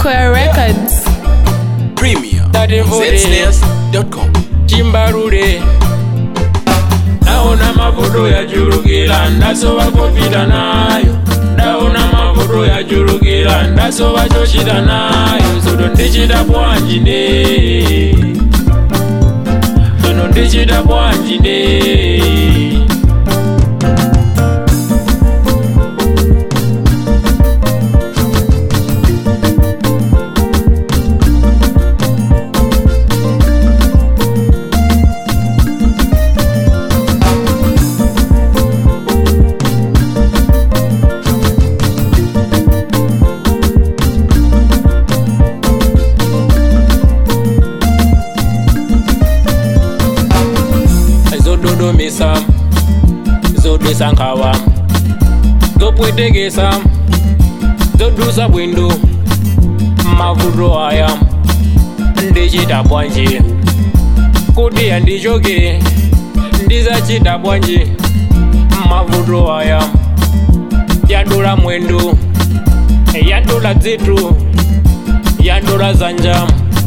Square Records. Premier. That for it. Zsnares.com. chimbalule naona mavuto yachulukira ndasowa kupita nayo ndaona mavuto yachulukira ndasowa chochita nayo soto ndichita bwanji ne sono ndichita bwanji ne zododomisa zodesa nkhawa zopwetekesa zodusa bwindu mavuto aya ndichita bwanji kuti yandichoke ndizachita bwanji mavuto aya yadula mwendu yadula dzitu yadula zanja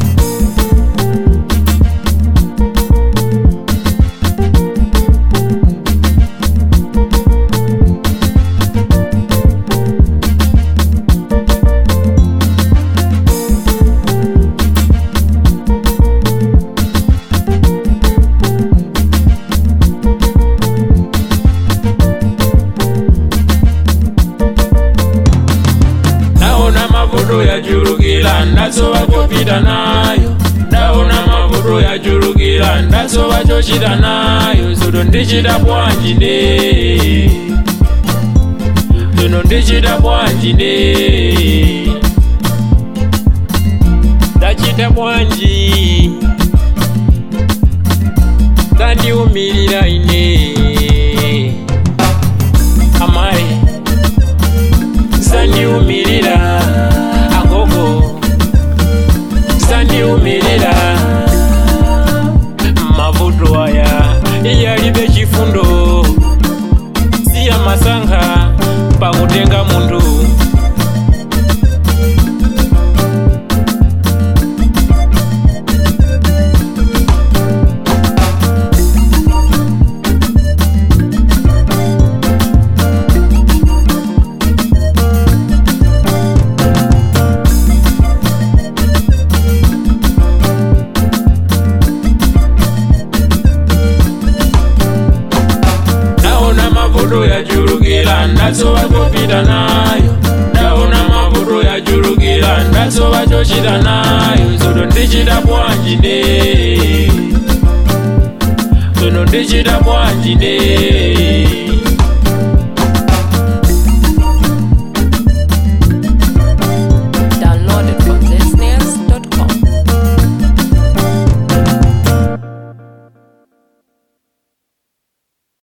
ndaona mavuto yachulukira ndasowa chopita nayo ndaona mavuto yachulukira ndasowa chochita nayo soto ndichita bwanji ne sono ndichita bwanji ne ndachita bwanji ndandiumirira ine amayi sandiumirira agogo sandiumirira mavuto aya iyalibe chifundo siya masankha pakutenga munthu ndaona mavuto yachulukira ndasowa kupita nayo ndaona mavuto yachulukira ndasowa chochita nayo soto ndichita bwanji ne sono ndichita bwanji ne